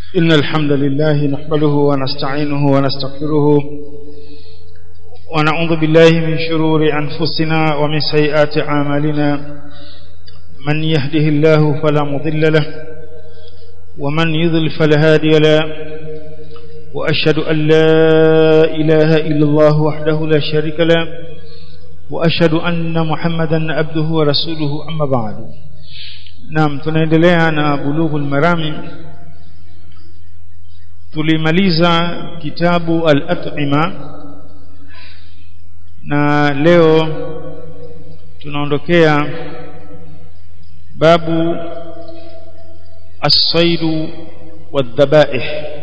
إن الحمد لله نحمده ونستعينه ونستغفره ونعوذ بالله من شرور أنفسنا ومن سيئات أعمالنا من يهده الله فلا مضل له ومن يضل فلا هادي له وأشهد أن لا إله إلا الله وحده لا شريك له وأشهد أن محمدا عبده ورسوله أما بعد نعم tunaendelea na bulughul marami tulimaliza kitabu al-at'ima na leo tunaondokea babu as-sayd wad-dhabaih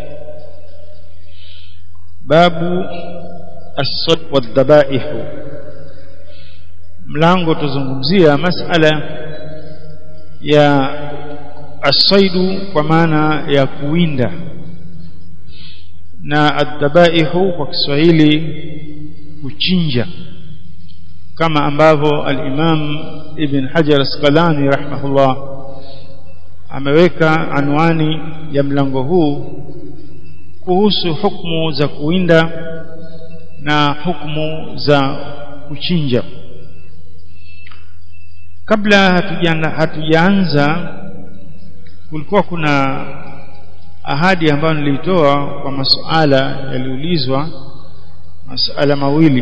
babu as-sayd wad-dhabaih mlango tuzungumzia masala ya as-saidu kwa maana ya kuwinda na adhabaihu kwa Kiswahili kuchinja kama ambavyo al-Imam Ibn Hajar Asqalani rahimahullah ameweka anwani ya mlango huu kuhusu hukumu za kuwinda na hukumu za kuchinja kabla hatujaanza hatujaanza kulikuwa kuna ahadi ambayo nilitoa kwa masuala yaliulizwa masuala mawili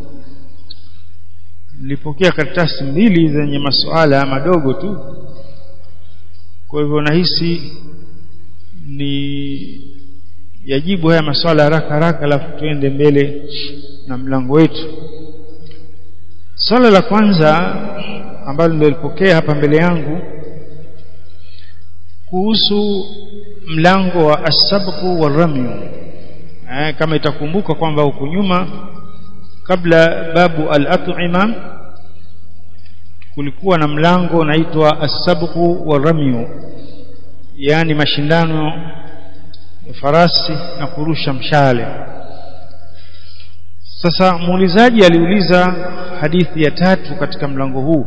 nilipokea karatasi mbili zenye masuala madogo tu kwa hivyo nahisi ni yajibu haya masuala haraka haraka alafu tuende mbele na mlango wetu swala la kwanza ambalo nilipokea hapa mbele yangu kuhusu mlango wa asabqu waramyu eh, kama itakumbuka kwamba huko nyuma kabla babu al-at'ima kulikuwa na mlango unaitwa asabqu waramyu yani mashindano ya farasi na kurusha mshale sasa muulizaji aliuliza hadithi ya tatu katika mlango huu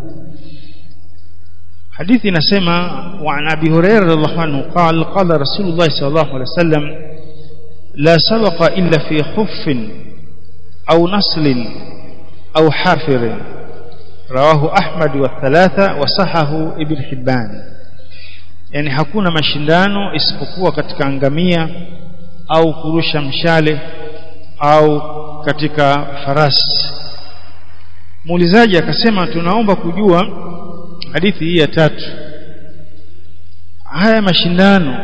حديث نسمع وعن أبي هريرة رضي الله عنه قال قال رسول الله صلى الله عليه وسلم لا سبق إلا في خف أو نصل أو حافر رواه أحمد والثلاثة وصحه ابن حبان يعني hakuna mashindano isipokuwa katika ngamia au kurusha mshale au katika farasi muulizaji akasema tunaomba kujua hadithi hii ya tatu haya mashindano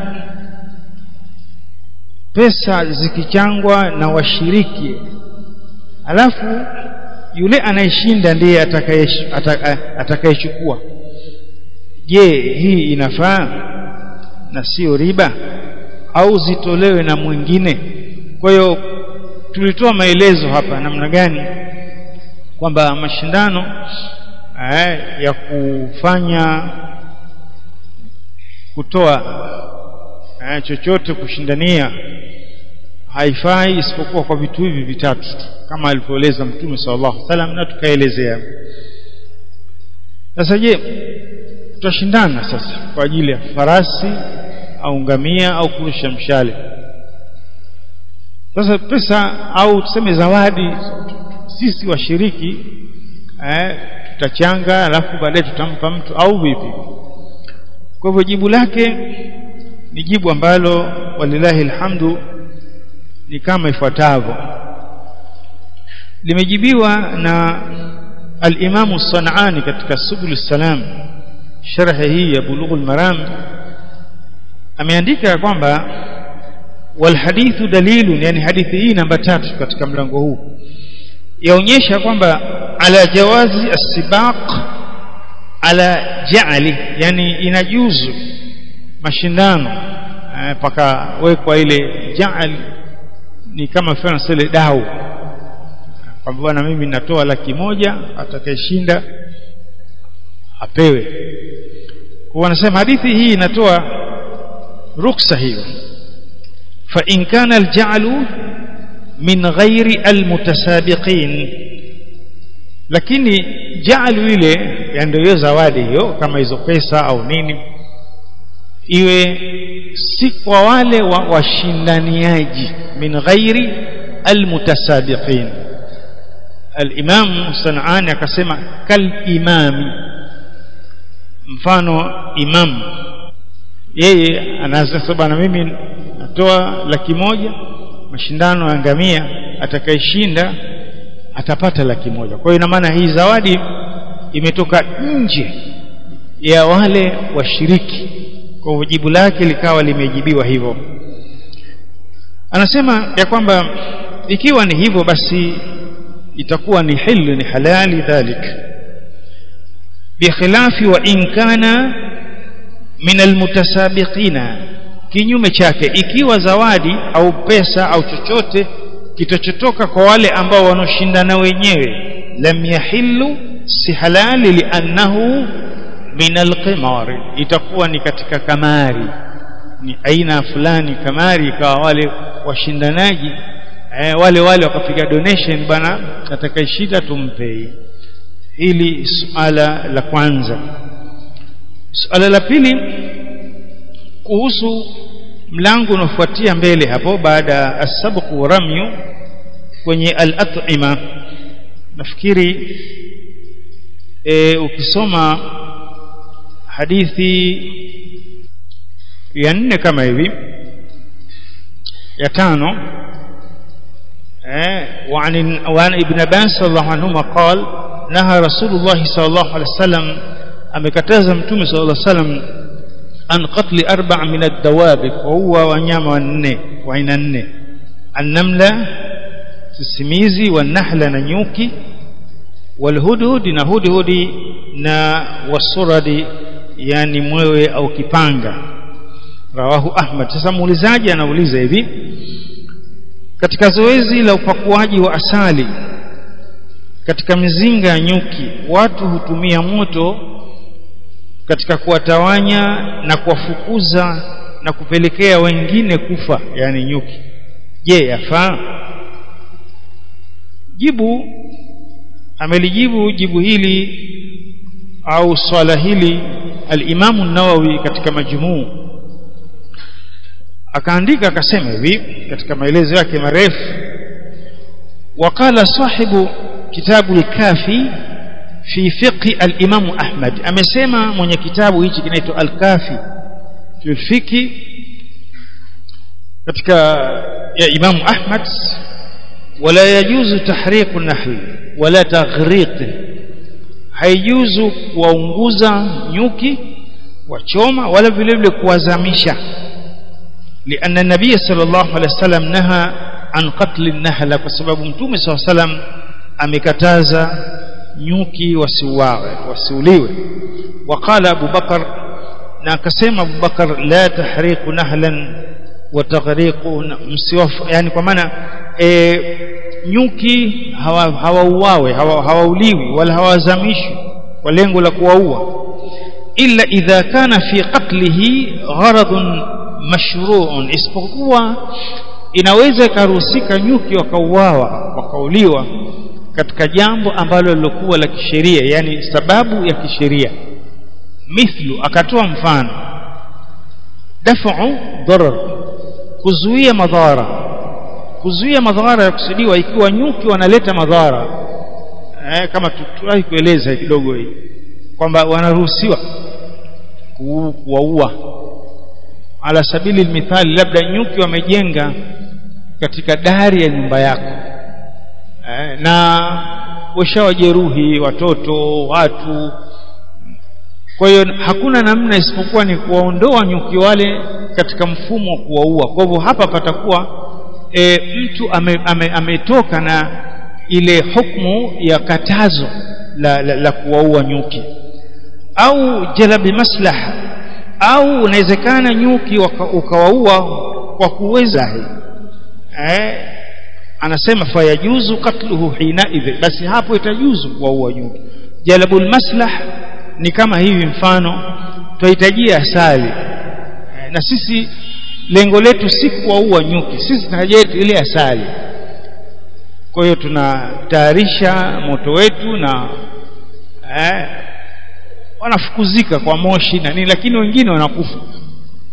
pesa zikichangwa na washiriki alafu yule anayeshinda ndiye atakayechukua je hii inafaa na sio riba au zitolewe na mwingine kwa hiyo tulitoa maelezo hapa namna gani kwamba mashindano eh, ya kufanya kutoa eh, chochote kushindania haifai isipokuwa kwa vitu hivi vitatu kama alivyoeleza mtume sallallahu alaihi wasallam na tukaelezea sasa je tutashindana sasa kwa ajili ya farasi au ngamia au kurusha mshale sasa pesa au tuseme zawadi sisi washiriki eh, tutachanga alafu baadaye tutampa mtu au vipi kwa hivyo jibu lake ni jibu ambalo walilahi alhamdu ni kama ifuatavyo limejibiwa na al-Imam Sanani katika Subul Salam sharhi hii ya Bulughul Maram ameandika kwamba wal hadithu dalilun yani hadithi hii namba tatu katika mlango huu yaonyesha kwamba ala jawazi as-sibaq ala ja'li yani inajuzu mashindano mpaka wekwa ile ja'al ni kama mfano sele dau kwamba bwana mimi natoa laki moja atakayeshinda apewe kwa wanasema hadithi hii inatoa ruksa hiyo fa in kana al-ja'lu min ghairi almutasabiqin lakini jaalu ile ndio hiyo zawadi hiyo kama hizo pesa au nini iwe si kwa wale wa washindaniaji min ghairi almutasabiqin al-Imam Sanani akasema kal imami mfano imam yeye anasema bana mimi natoa laki moja mashindano ya ngamia atakayeshinda atapata laki moja kwa hiyo ina maana hii zawadi imetoka nje ya wale washiriki kwa hivyo jibu lake likawa limejibiwa hivyo anasema ya kwamba ikiwa ni hivyo basi itakuwa ni hilu ni halali dhalik bikhilafi wa in kana min almutasabiqina kinyume chake ikiwa zawadi au pesa au chochote kitachotoka kwa wale ambao wanoshindana wenyewe lam yahillu si halali liannahu min alqimar itakuwa ni katika kamari ni aina fulani kamari ikawa wale washindanaji eh, wale wale wakapiga donation bana atakayeshinda tumpei hili suala la kwanza suala la pili kuhusu mlango unaofuatia mbele hapo baada ya asabqu ramyu kwenye al-at'ima nafikiri e, ukisoma hadithi ya nne kama hivi ya tano eh وعن وعن ابن عباس رضي الله عنهما قال نهى رسول الله صلى الله عليه وسلم amekataza mtume صلى الله عليه وسلم an qatli arba' min ad-dawab wa huwa wanyama wanne wa aina nne an-namla sisimizi wan-nahla na nyuki wal-hudhud na hudhudi na wasuradi yani mwewe au kipanga rawahu ahmad sasa muulizaji anauliza hivi katika zoezi la upakuaji wa asali katika mizinga ya nyuki watu hutumia moto katika kuwatawanya na kuwafukuza na kupelekea wengine kufa yani nyuki je yafaa jibu amelijibu jibu hili au swala hili al-Imam an-Nawawi katika majmuu akaandika akasema hivi katika maelezo yake marefu wakala sahibu kitabu al-Kafi fi fiqh al-Imam Ahmad amesema mwenye kitabu hichi kinaitwa al-Kafi fi fiqh katika ya Imam Ahmad wala yajuzu tahriqu nahl wala taghriq haijuzu kuwaunguza nyuki wachoma wala vile vile kuwazamisha لأن النبي صلى الله عليه وسلم نهى عن قتل النحل بسبب متوم صلى الله عليه وسلم amekataza nyuki wasiuawe wasiuliwe waqala Abu Bakar na akasema Abu Bakar la tahriqu nahlan wa taghriqu msiwaf yani kwa maana e, nyuki hawauawe hawa hawauliwi wala hawazamishwi kwa lengo la kuwaua illa idha kana fi qatlihi gharadun mashru'un isipokuwa inaweza ikaruhusika nyuki wakauawa wakauliwa katika jambo ambalo lilokuwa la kisheria yani sababu ya kisheria mithlu akatoa mfano daf'u darar kuzuia madhara kuzuia madhara ya kusudiwa ikiwa nyuki wanaleta madhara eh, kama tuwahi kueleza kidogo hii kwamba wanaruhusiwa kuwaua ala sabili mithali labda nyuki wamejenga katika dari ya nyumba yako eh, na washawajeruhi watoto watu kwa hiyo hakuna namna isipokuwa ni kuwaondoa nyuki wale katika mfumo wa kuwaua kwa hivyo hapa patakuwa e, mtu ametoka ame, ame na ile hukumu ya katazo la, la, la kuwaua nyuki au jalabi maslaha au unawezekana nyuki ukawaua kwa kuweza eh, anasema fayajuzu katluhu hina idhi basi hapo itajuzu kuwaua nyuki jalabul maslah ni kama hivi mfano tuhitajia asali eh, na sisi lengo letu si kuwaua nyuki sisi tunahitaji ile asali kwa hiyo tunatayarisha moto wetu na eh, wanafukuzika kwa moshi na nini lakini wengine wanakufa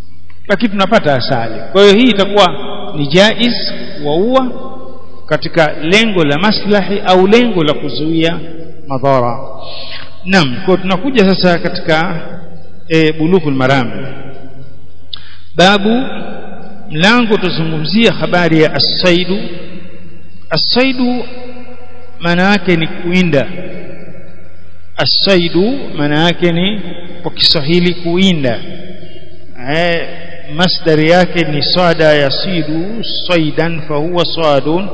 lakini tunapata asali kwa hiyo hii itakuwa ni jaiz waua katika lengo la maslahi au lengo la kuzuia madhara naam kwa tunakuja sasa katika e, bulughul maram babu mlango tuzungumzia habari ya as-saidu as-saidu maana yake ni kuinda as-saidu maana yake ni kwa Kiswahili kuinda eh masdari yake ni sada yasidu saidan fahuwa sadun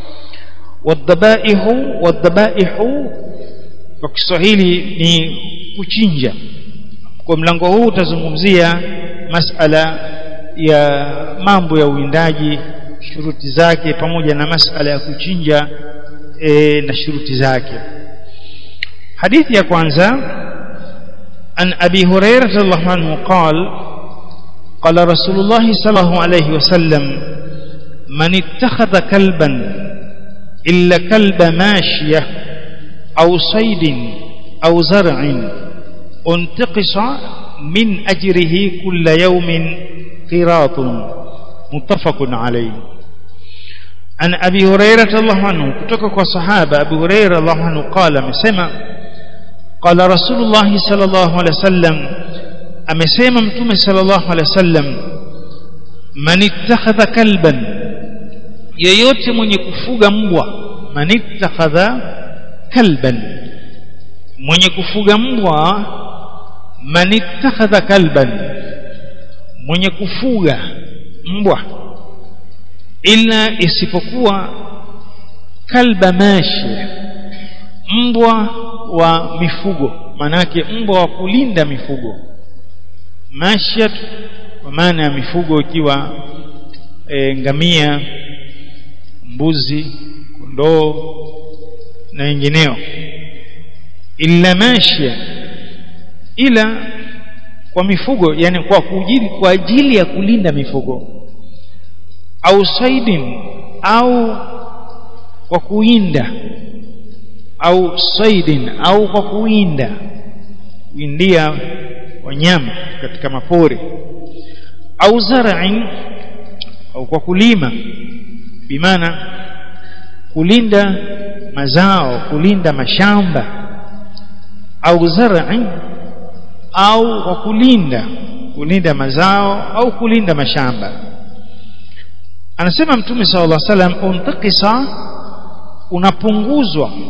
wadhabaihu wadhabaihu kwa Kiswahili ni kuchinja kwa mlango huu utazungumzia masala ya mambo ya uwindaji shuruti zake pamoja na masala ya kuchinja e, na shuruti zake hadithi ya kwanza an abi hurairah radhiallahu anhu qala قال رسول الله صلى الله عليه وسلم من اتخذ كلبا إلا كلب ماشية أو صيد أو زرع انتقص من أجره كل يوم قراط متفق عليه عن أبي هريرة الله عنه كتوك صحابة أبي هريرة الله عنه قال مسمى قال رسول الله صلى الله عليه وسلم amesema mtume sallallahu alaihi wasallam man ittakhadha kalban yeyote mwenye kufuga mbwa man ittakhadha kalban mwenye kufuga mbwa man ittakhadha kalban mwenye kufuga mbwa ila isipokuwa kalba mashi mbwa wa mifugo manake mbwa wa kulinda mifugo mashyat kwa maana ya mifugo ikiwa e, ngamia mbuzi kondoo na wengineo illa mashya ila kwa mifugo yani kwa kujili, kwa ajili ya kulinda mifugo au saidin au kwa kuinda au saidin au kwa kuinda kuindia wanyama katika mapori au zar'in au kwa kulima bimaana kulinda mazao kulinda mashamba au zar'in au kwa kulinda kulinda mazao au kulinda mashamba anasema mtume sallallahu alaihi wasallam untakisa unapunguzwa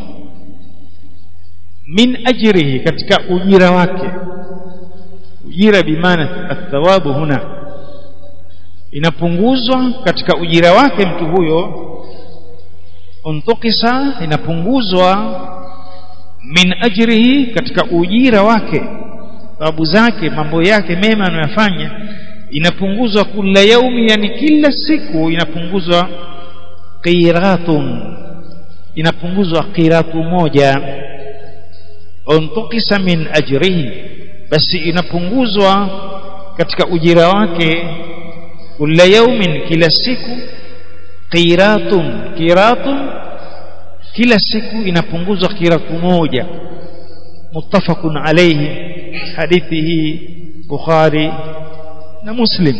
min ajrihi katika ujira wake ujira bimaana athawabu huna inapunguzwa katika ujira wake mtu huyo untukisa inapunguzwa min ajrihi katika ujira wake sababu zake mambo yake mema anayofanya inapunguzwa kila yaumi yani kila siku inapunguzwa qiratun inapunguzwa qiratu moja untukisa min ajrihi basi inapunguzwa katika ujira wake kila yaumin kila siku qiratun qiratun kila siku inapunguzwa qiratu moja muttafaqun alayhi hadithi hii bukhari na muslim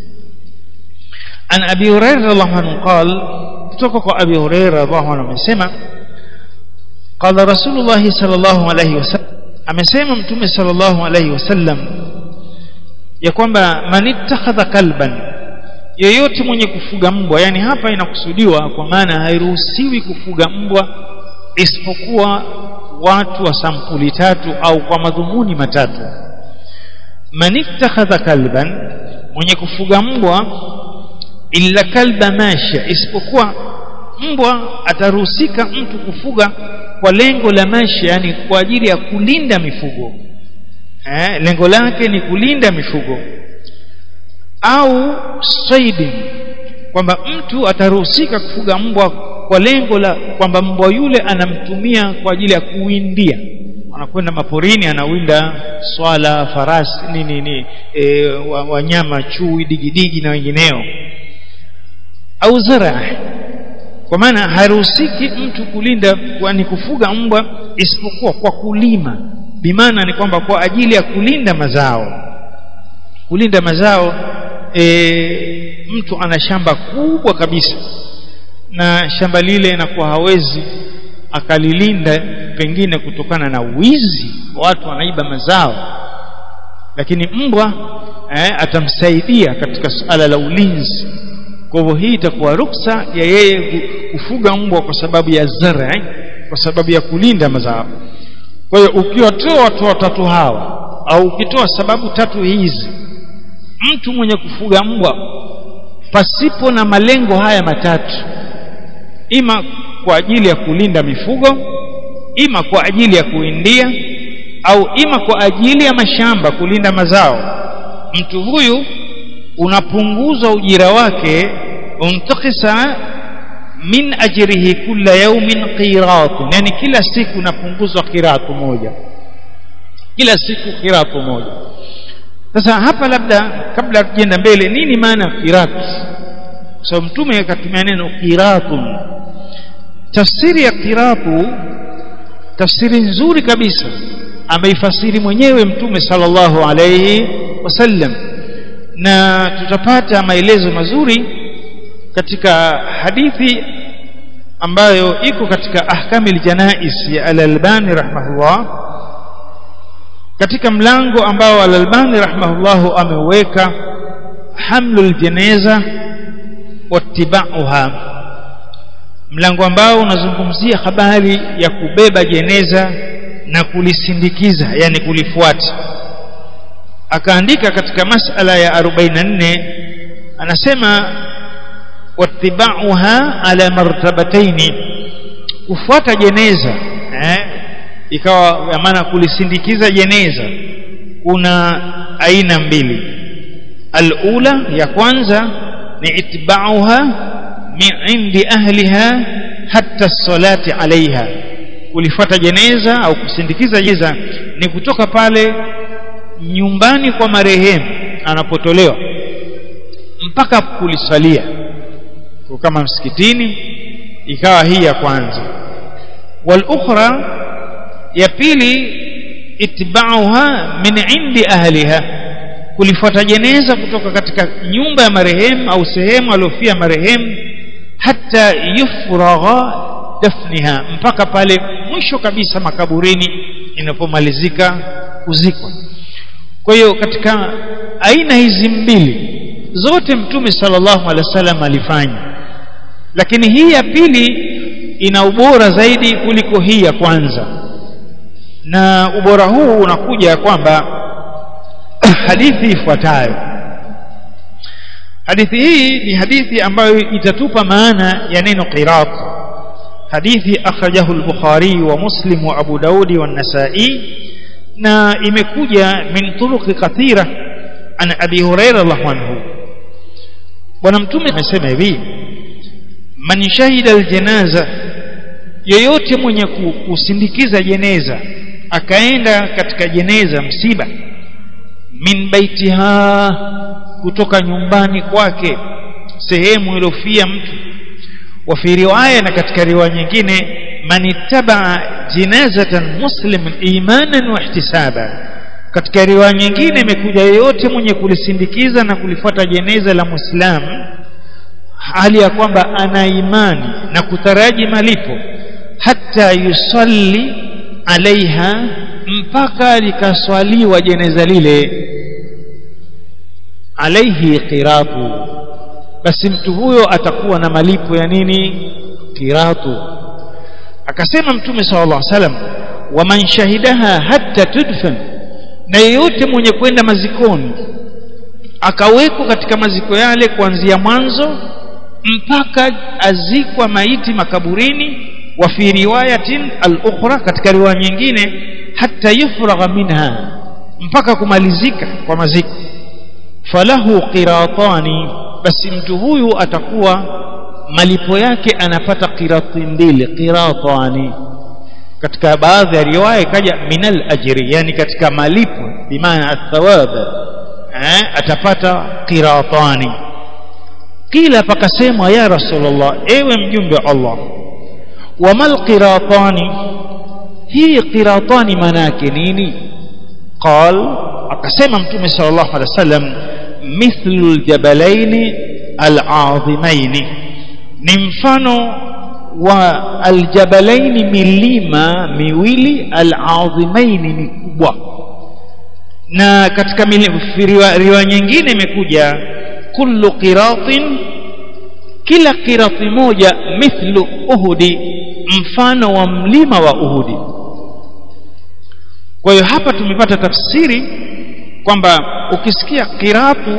an abi hurairah radhiallahu anhu qala kutoka kwa abi hurairah radhiallahu anhu amesema qala rasulullah sallallahu alayhi wasallam amesema mtume sallallahu alayhi wasallam ya kwamba manittakhadha kalban yeyote mwenye kufuga mbwa yani hapa inakusudiwa kwa maana hairuhusiwi kufuga mbwa isipokuwa watu wa sampuli tatu au kwa madhumuni matatu manittakhadha kalban mwenye kufuga mbwa illa kalba masha isipokuwa mbwa ataruhusika mtu kufuga kwa lengo la maisha yani kwa ajili ya kulinda mifugo eh, lengo lake ni kulinda mifugo au saidi kwamba mtu ataruhusika kufuga mbwa kwa lengo la kwamba mbwa yule anamtumia kwa ajili ya kuwindia anakwenda maporini anawinda swala farasi nini ni e, wanyama chui digidigi na wengineo au zara kwa maana haruhusiki mtu kulinda ni kufuga mbwa isipokuwa kwa kulima bimaana ni kwamba kwa ajili ya kulinda mazao kulinda mazao e, mtu ana shamba kubwa kabisa na shamba lile inakuwa hawezi akalilinda pengine kutokana na wizi watu wanaiba mazao lakini mbwa eh, atamsaidia katika suala la ulinzi kwa hivyo hii itakuwa ruksa ya yeye kufuga mbwa kwa sababu ya zara eh, kwa sababu ya kulinda mazao kwa hiyo ukiwatoa watu watatu hawa au ukitoa sababu tatu hizi mtu mwenye kufuga mbwa pasipo na malengo haya matatu ima kwa ajili ya kulinda mifugo ima kwa ajili ya kuindia au ima kwa ajili ya mashamba kulinda mazao mtu huyu unapunguza ujira wake untakisa min ajrihi kulla yawmin qirat yani kila siku unapunguzwa qiratu moja kila siku qiratu moja sasa hapa labda kabla tujenda mbele nini maana qirat kwa sababu mtume akatumia neno qiratun tafsiri ya qiratu tafsiri nzuri kabisa ameifasiri mwenyewe mtume sallallahu alayhi wasallam na tutapata maelezo mazuri katika hadithi ambayo iko katika ahkamil janais ya al-Albani rahimahullah katika mlango ambao al-Albani rahimahullah ameweka hamlul janaza wattiba'uha mlango ambao unazungumzia habari ya kubeba jeneza na kulisindikiza yani kulifuata akaandika katika masala ya 44 anasema wattiba'uha ala martabataini kufuata jeneza eh, ikawa maana kulisindikiza jeneza kuna aina mbili alula ya kwanza ni itba'uha min indi ahliha hatta salati alaiha kulifuata jeneza au kusindikiza jeneza ni kutoka pale nyumbani kwa marehemu anapotolewa mpaka kulisalia kwa kama msikitini ikawa hii ya kwanza wal ukhra ya pili itba'uha min indi ahliha kulifuata jeneza kutoka katika nyumba ya marehemu au sehemu aliyofia marehemu hata yufragha dafniha mpaka pale mwisho kabisa makaburini inapomalizika kuzikwa kwa hiyo katika aina hizi mbili zote mtume sallallahu alaihi wasallam alifanya lakini hii ya pili ina ubora zaidi kuliko hii ya kwanza na ubora huu unakuja kwamba hadithi ifuatayo hadithi hii ni hadithi ambayo itatupa maana ya neno qirat hadithi akhrajahu al-bukhari wa muslim wa abu daudi wa an-nasa'i na imekuja min turuq kathira an abi hurairah radhiallahu anhu bwana mtume amesema hivi man shahida aljanaza yeyote mwenye kusindikiza jeneza akaenda katika jeneza msiba min baitiha kutoka nyumbani kwake sehemu iliyofia mtu wa fi riwaya na katika riwaya nyingine man ittaba jinazatan muslimin imanan wa ihtisaba katika riwaya nyingine imekuja yeyote mwenye kulisindikiza na kulifuata jeneza la muislamu hali ya kwamba ana imani na kutaraji malipo hata yusalli alaiha mpaka likaswaliwa jeneza lile alaihi qiratu basi mtu huyo atakuwa na malipo ya nini qiratu akasema mtume sallallahu alaihi wasallam waman shahidaha hatta tudfan na yeyote mwenye kwenda mazikoni akawekwa katika maziko yale kuanzia mwanzo mpaka azikwa maiti makaburini wa fi riwayatin al-ukhra katika riwaya nyingine hatta yufragha minha mpaka kumalizika kwa maziko falahu qiratani basi mtu huyu atakuwa malipo yake anapata qirati mbili qiratani katika baadhi ya riwaya ikaja minal ajri yani katika malipo bimaana athawab eh atapata qiratani kila pakasemwa ya rasulullah ewe mjumbe wa Allah wamal qiratani hii qiratani maana yake nini qal akasema mtume sallallahu alaihi wasallam mithlu aljabalaini al'azimaini ni mfano wa aljabalaini milima miwili al'azimaini mikubwa na katika riwaya nyingine imekuja kullu qiratin kila qirati moja mithlu uhudi mfano wa mlima wa uhudi kwa hiyo hapa tumepata tafsiri kwamba ukisikia qiratu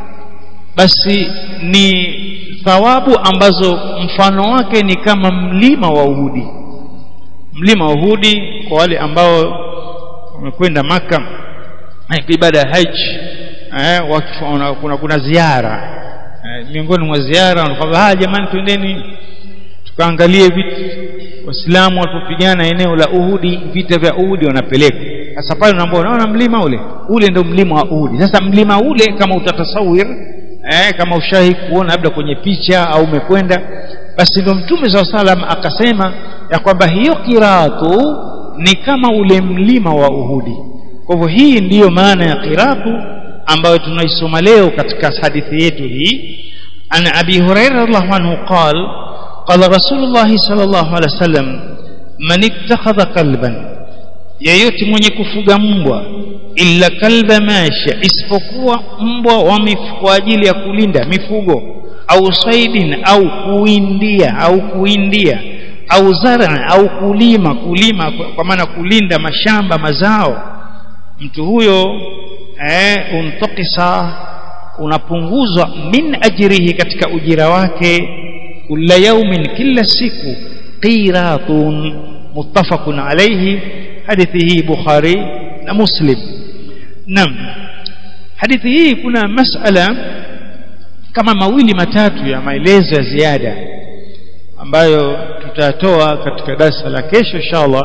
basi ni thawabu ambazo mfano wake ni kama mlima wa uhudi mlima wa uhudi kwa wale ambao wamekwenda maka ibada ya haji eh, kuna, kuna ziara eh, miongoni mwa ziara wanakwambia jamani twendeni tukaangalie vitu waislamu walipopigana eneo la uhudi vita vya uhudi wanapeleka sasa pale unaambia unaona mlima ule ule ndio mlima wa uhudi sasa mlima ule kama utatasawir eh, kama ushahi kuona labda kwenye picha au umekwenda basi ndio mtume saa salam akasema ya kwamba hiyo kiratu ni kama ule mlima wa uhudi kwa hivyo hii ndiyo maana ya qiratu ambayo tunaisoma leo katika hadithi yetu hii an abi hurairah radhiallahu anhu qal qala rasulullah sallallahu alaihi wasallam man ittakhadha kalban yeyote mwenye kufuga mbwa illa kalba masha isipokuwa mbwa wa kwa ajili ya kulinda mifugo au saidin au kuindia au kuindia au zara au kulima kulima kwa maana kulinda mashamba mazao mtu huyo eh, untakisa unapunguzwa min ajrihi katika ujira wake kila yaumin kila siku qiratun muttafaqun alayhi hadithi hii bukhari na muslim naam hadithi hii kuna masala kama mawili matatu ya maelezo ya ziada ambayo tutatoa katika darasa la kesho inshallah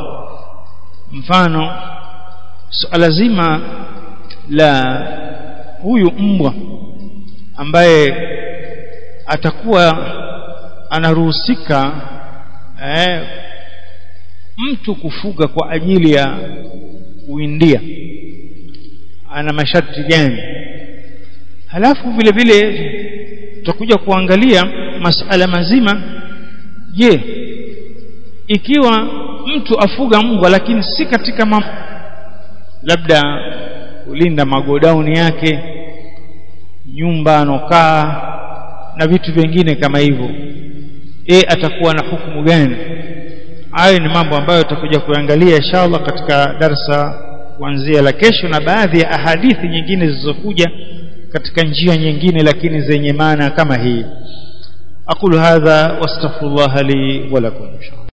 mfano suala so, zima la huyu mbwa ambaye atakuwa anaruhusika eh, mtu kufuga kwa ajili ya kuindia ana masharti gani halafu vile vile tutakuja kuangalia masala mazima je ikiwa mtu afuga mbwa lakini si katika mam labda kulinda magodauni yake nyumba anokaa na vitu vingine kama hivyo e atakuwa na hukumu gani hayo ni mambo ambayo tutakuja kuangalia inshallah katika darsa kuanzia la kesho na baadhi ya ahadithi nyingine zilizokuja katika njia nyingine lakini zenye maana kama hii aqulu hadha wastaghfirullah li wa lakum